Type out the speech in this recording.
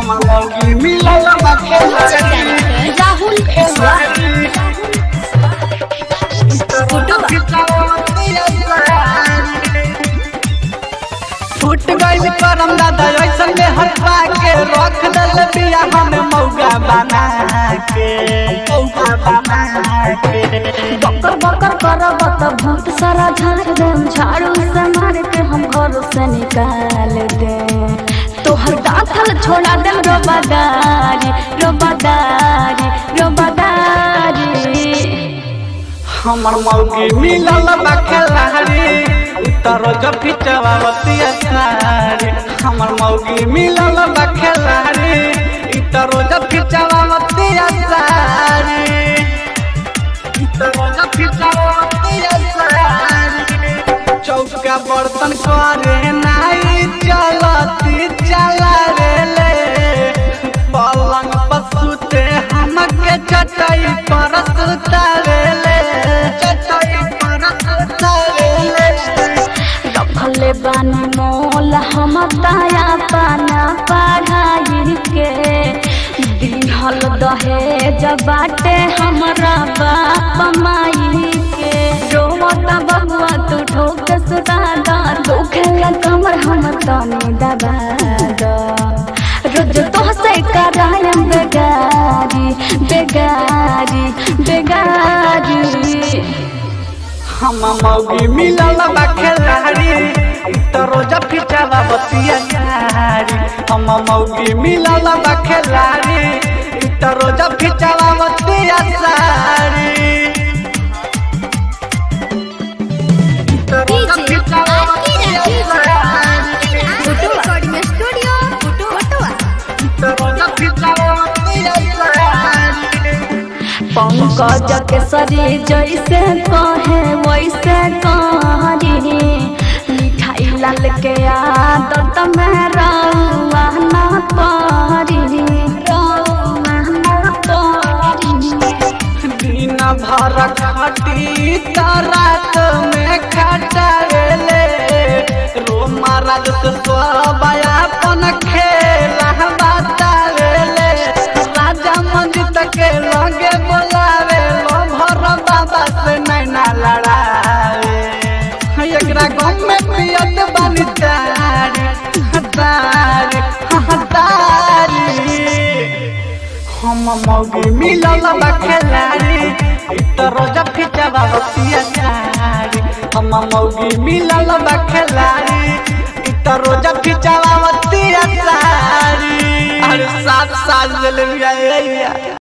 हमर मौगी मिलल बा खेलाड़ी राहुल कुशवाहा फूट गइल करम दादा ऐसन में हटवा के रख दल बिया हमें मौगा बना के मौगा बना के बकर बकर करब त भूत सारा झाड़ देम झाड़ू से मार के हम घर से निकाल दे तोहर दाखल छोड़ा देम रोबादारी रोबादारी रोबादारी हमर मौगी मिलल बा खेलाड़ी उतर जब खिचवावतिया साड़ी हमर मौगी मिलल बा खेलाड़ी इतर जब खिचवावतिया साड़ी इतर जब खिचवावतिया साड़ी चौका बर्तन करे नाई चलती चला रे ले पलंग पर सुते हमके चटाई पर सुतावे ले चटाई पर सुतावे ले रखले बानी मोल हम ताया पाना पढ़ाई के दिहल दहेज बाटे हमरा बाप माई के रोवता बबुआ तू ठोक सुता दा दुखेला कमर हम तनी दबा दा रोज तोहसे करायम बेगारी बेगारी बेगारी हम मौगी मिलल बा खेलाड़ी तो रोजा फिचावा बतिया साड़ी हम मौगी मिलल बा खेलाड़ी तो रोजा फिचावा बतिया साड़ी तो रोजा फिचावा बतिया साड़ी। रिकॉर्डिंग स्टूडियो फोटो तो रोजा फिचावा बतिया साड़ी। पंकज केसरी जैसे कहे वैसे करी मिठाई लाल के आदत में रउआ न परी रउआ न परी दिन भर खटी त रात में खटावेले रो महाराज से अपन खेला बतावेले राजा मंजित के लगे बोलावे लो भर बाबा से नैना लड़ावे एकरा गाँव में पियत बानी तारी तारी तारी हम मौगी मिलल बा खेलाड़ी तो रोजा फिचवा बतिया साड़ी हम मौगी मिलल बा खेलाड़ी तो रोजा फिचवा बतिया साड़ी अरे सात साल ले लिया